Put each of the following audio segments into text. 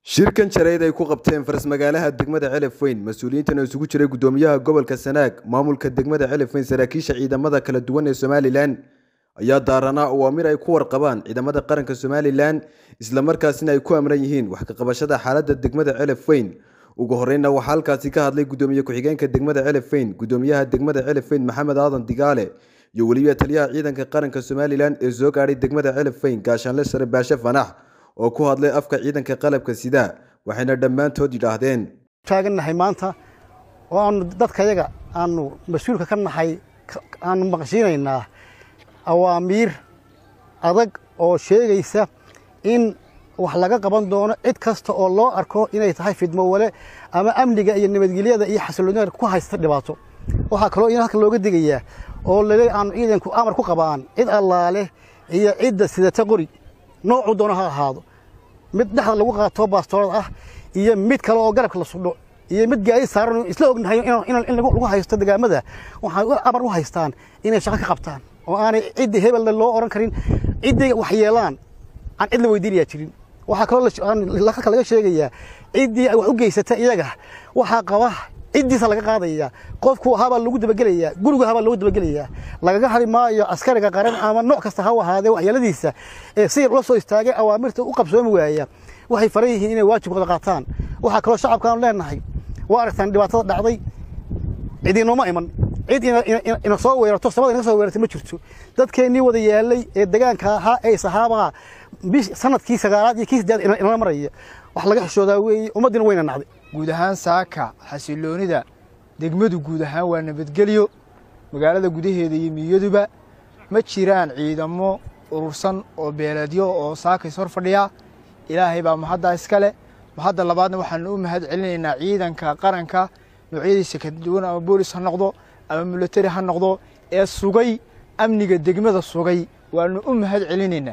shirkan jareyd ay ku qabteen faras-magaalaha degmada celef weyn mas-uuliyiintan oo isugu jiray gudoomiyaha gobolka sanaag maamulka degmada celef weyn saraakiisha ciidamada kala duwan ee somalilan ayaa daaranaa awaamir ay ku warqabaan ciidamada qaranka somalilan islamarkaasina ay ku amran yihiin wax kaqabashada xaalada degmada celef weyn ugu horeyna waxaa halkaasi ka hadlay gudoomiye ku-xigeenka degmada celef weyn gudoomiyaha degmada celef weyn maxamed aadan digaale iyo weliba taliyaha ciidanka qaranka somalilan ee soo gaadhay degmada celef weyn gaashaanle sare baashe fanax oo ku hadlay afka ciidanka qalabka sida waxayna dhammaantood yidhaahdeen taagannahay maanta oo aanu dadkayaga aanu mas-uulka ka nahay aanu maqshiinaynaa awaamiir adag oo sheegaysa in wax laga qaban doono cid kasta oo loo arko inay tahay fidmo wale ama amniga iyo nabadgelyada iyo xasiloonida ku haysta dhibaato waxaa kaloo in halka looga digayaa oo lale aanu ciidanku amar ku qabaan cid allaale iyo cidda sidata qori noocuu doono ha ahaado mid dhexda lagu qaato baastoorad ah iyo mid kale oo garabka la sudho iyo mid gaari saaran isla ognahay in lagu haysto degaamada waxay amar u haystaan inay shaqo ka qabtaan oo aanay ciddii hebelna loo oran karin ciddii wax yeelaan aan cid la weydiinayaa jirin waxaa kaloo halka laga sheegayaa ciddii wax u geysata iyaga waxaa qaba ciddiisa laga qaadaya qofku habaa lagu dabagelayaa gurigu habaa lagu dabagelayaa lagaga hari maayo askariga qaran ama nooc kasta ha ahaadee waxyeeladiisa ee si ula soo istaagay awaamirta u qabsoomi waaya waxay faran yihiin inay waajibkooda qaataan waxaa kaloo shacabkaanu leenahay waa aragtaan dhibaatada dhacday cidiinoma iman cid ina soo weerato samada inaga soo weerartay ma jirto dadkeennii wada yaalay ee degaanka ahaa ee sahaabaa sanadkii sagaalaad iyo kii saddeed inala maraya wax laga xishoodaa weeye ummaddiina wayna nacday guud ahaan saaka xasiloonida degmadu guud ahaan waa nabadgelyo magaalada gudaheeda iyo miyaduba ma jiraan ciidamo urursan oo beeleedyo oo saaka is hor fadhiya ilaahay baa mahaddaa iska leh mahadda labaadna waxaanu u mahad celinaynaa ciidanka qaranka noocyadiisa kala duwan ama boolis ha noqdo ama milatari ha noqdo ee sugay amniga degmada sugay waanu u mahad celinaynaa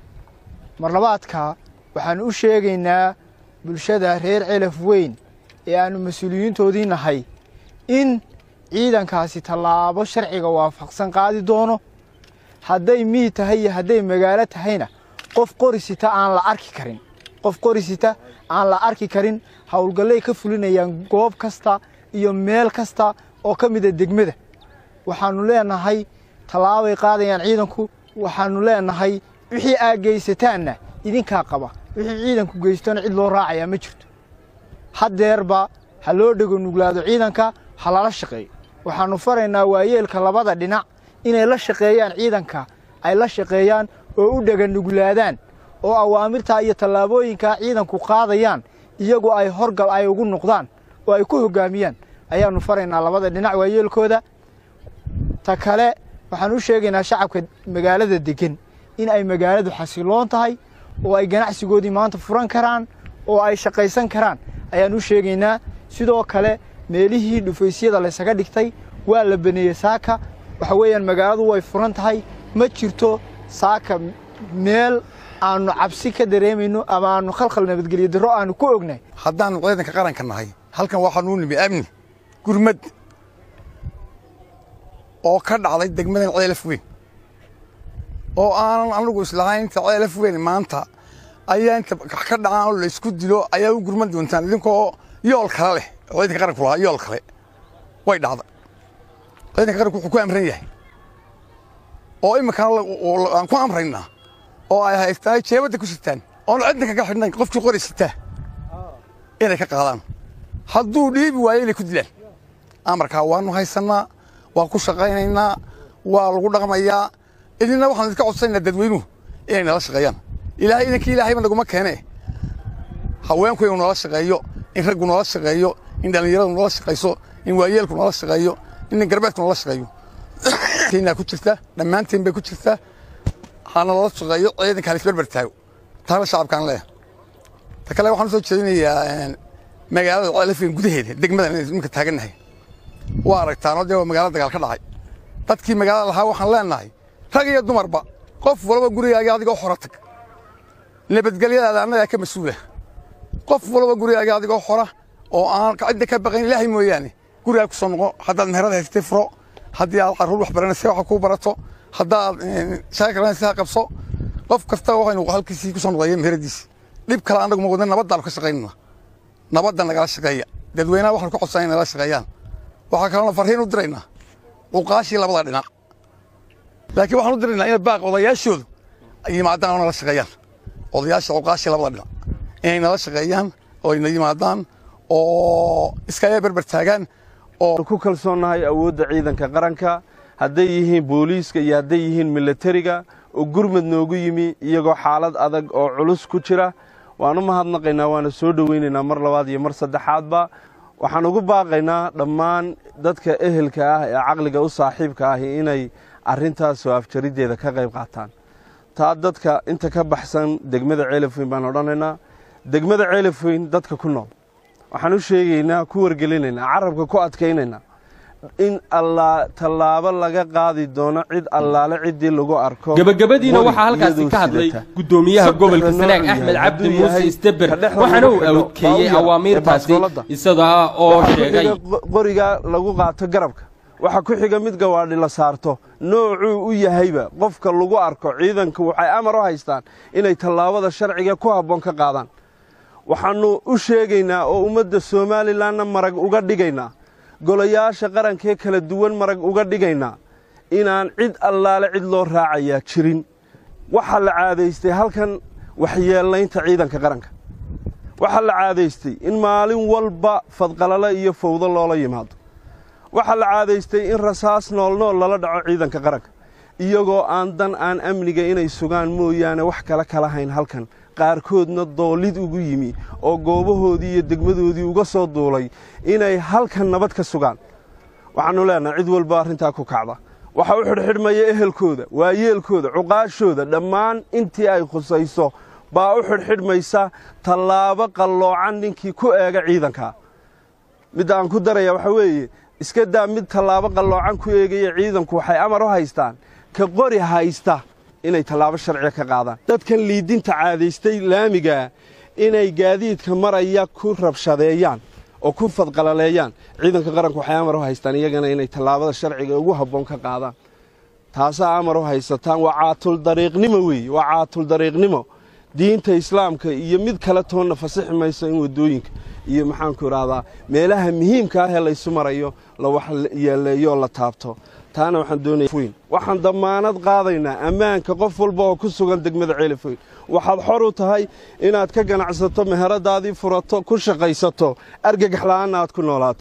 mar labaadka waxaanu u sheegaynaa bulshada reer celaf weyn ee aanu mas-uuliyiintoodii nahay in ciidankaasi tallaabo sharciga waafaqsan qaadi doono hadday mii tahay iyo hadday magaalo tahayna qof qorisita aan la arki karin qof qorisita aan la arki karin howlgallay ka fulinayaan goob kasta iyo meel kasta oo ka mida degmada waxaannu leenahay tallaabay qaadayaan ciidanku waxaannu leenahay wixii aad geysataanna idinkaa qaba wixii ciidanku geystona cid loo raacayaa ma jirto haddeerba ha loo dhego nuglaado ciidanka ha lala shaqeeyo waxaannu faraynaa waayeelka labada dhinac inay la shaqeeyaan ciidanka ay la shaqeeyaan oo u dhega nuglaadaan oo awaamirtaa iyo tallaabooyinkaa ciidanku qaadayaan iyagoo ay horgal ay ugu noqdaan oo ay ku hoggaamiyaan ayaannu faraynaa labada dhinac waayeelkooda ta kale waxaan u sheegaynaa shacabka magaalada deggan in ay magaaladu xasiloon tahay oo ay ganacsigoodii maanta furan karaan oo ay shaqaysan karaan ayaan u sheegaynaa sidoo kale meelihii dhufaysyada laysaga dhigtay waa la baneeyey saaka waxa weeyaan magaaladu way furan tahay ma jirto saaka meel aanu cabsi ka dareemayno ama aanu khalkhal nabadgelyo darro aanu ku ognahay haddaannu ciidanka qaranka nahay halkan waxaanuu nimi amni gurmad oo ka dhacday degmadan ceelaf weyn oo aanan anigu islahayn inta ceelaf weyn maanta ayaa inta ka dhacaan oo laysku dilo ayaa u gurman doontaan idinkoo yool kale leh oo ciidanka qaranku lahaa yool kale way dhacday ciidanka qaranku wuxuu ku amran yahay oo iminkana aan ku amraynaa oo ay haystaan jeebadda ku sitaan oon cidna kaga xidhnayn qofkii qori sitaa inay ka qaadaan hadduu dhiibi waayo inay ku dilaan amarkaa waanu haysannaa waa ku shaqaynaynaa waa lagu dhaqmayaa idinna waxaan idinka codsanaynaa dadweynuhu inay nala shaqeeyaan ilaahay idinkii ilaahayba naguma keene haweenku inuu nala shaqeeyo in raggu nala shaqeeyo in dhallinyaradu nala shaqayso in waayeelku nala shaqeeyo in garbeedku nala shaqeeyo keenyaa ku jirta dhammaanteen bay ku jirtaa hana lala shaqeeyo ciidanka halisbarbar taago taana shacabkaan leeyahay ta kale waxaan u soo jeedinayaa magaalada ceelafeen gudaheeda degmadan iminka taagannahay waa aragtaanoo dee waa magaalo dagaal ka dhacay dadkii magaalada lahaa waxaan leenahay rag iyo dumarba qof walba gurigaaga adigoo xora tag nabadgelyadaada annagaa ka mas-uula qof walba gurigaaga adigoo xora oo aan cidda ka baqayn ilaahay mooyaane gurigaa ku soo noqo haddaad meherada haystay furo haddii aad carruur wax baranaysa waxa kuu barato haddaad shaakar ha qabso qof kasta waxaynu halkiisii ku soo noqdaya meheradiisi dhib kale annagu ma wadna nabaddaanu ka shaqaynana nabadda nagala shaqeeya dadweynaha waxaanu ka codsanay nagala shaqeeyaan waxaa kaloona farriin u diraynaa uqaashii labada dhinac laakiin waxaan u diraynaa inay baaq odayaashoodu ay yimaadaan oo nala shaqeeyaan odayaasha uqaashii labada dhinac inay nala shaqeeyaan oo ayna yimaadaan oo iskaga berber taagaan oo ku kalsoonnahay awoodda ciidanka qaranka hadday yihiin booliiska iyo hadday yihiin milatariga oo gurmad noogu yimi iyagoo xaalad adag oo culus ku jira waan u mahadnaqaynaa waana soo dhowaynaynaa mar labaad iyo mar saddexaadba waxaan ugu baaqaynaa dhammaan dadka ehelka ah ee caqliga u saaxiibka ahi inay arrintaas soo afjariddeeda ka qayb qaataan taa dadka inta ka baxsan degmada ceelafweyn baan odhanaynaa degmada ceelafweyn dadka ku nool waxaan u sheegaynaa ku wargelinaynaa carabka ku adkaynaynaa in allaa tallaabo laga qaadi doono cid allaale ciddii lagu arko gabagabadiina waxaa halkaasi ka hadlay guddoomiyaha gobolka sanaag axmed cabdi muuse isteber waxaana uu awodkeeyey awaamiirtaasi isaga oo sheegay qoriga lagu qaato garabka waxa ku xiga mid gawaadhi la saarto noocuu u yahayba qofka lagu arko ciidanku waxay amar u haystaan inay tallaabada sharciga ku habboon ka qaadaan waxaannu u sheegaynaa oo ummadda somalilanna marag uga dhigaynaa golayaasha qarankee kala duwan marag uga dhigaynaa inaan cid allaale cid loo raacayaa jirin waxaa la caadaystay halkan waxyeellaynta ciidanka qaranka waxaa la caadaystay in maalin walba fadqalalo iyo fawdo loola yimaado waxaa la caadaystay in rasaas noolnool lala dhaco ciidanka qaranka iyagoo aan dan aan amniga inay sugaan mooyaane wax kale kala hayn halkan qaarkoodna doolid ugu yimi oo goobahoodii iyo degmadoodii uga soo duulay inay halkan nabad ka sugaan waxaannu leenahay cid walba arrintaa ku kacda waxa u xidhxidhmaya ehelkooda waayeelkooda cuqaashooda dhammaan intii ay khusayso baa u xidhxidhmaysa tallaabo qalloocan ninkii ku eega ciidankaa midda aan ku daraya waxaa weeye iska daa mid tallaabo qalloocan ku eegaya ciidanku waxay amar u haystaan ka qori haysta inay tallaabo sharciga ka qaadaan dadkan liidinta caadaystay laamigaa inay gaadiidka maraya ku rabshadeeyaan oo ku fadqalaleeyaan ciidanka qaranku waxay amar u haystaan iyagana inay tallaabada sharciga ugu habboon ka qaadaan taasaa amar u haysataan waa caatuldariiqnimo weeye waa caatuldariiqnimo diinta islaamka iyo mid kale toonna fasixi mayso in waddooyinka iyo maxaanku idhaahdaa meelaha muhiimka ah ee laysu marayo la wax yeeleeyo oo la taabto taana waxaan doonaya weyn waxaan dammaanad qaadaynaa ammaanka qof walba oo ku sugan degmada ceelifoyn waxaad xor u tahay inaad ka ganacsato meheradaadii furato ku shaqaysato argagax la'aanna aad ku noolaato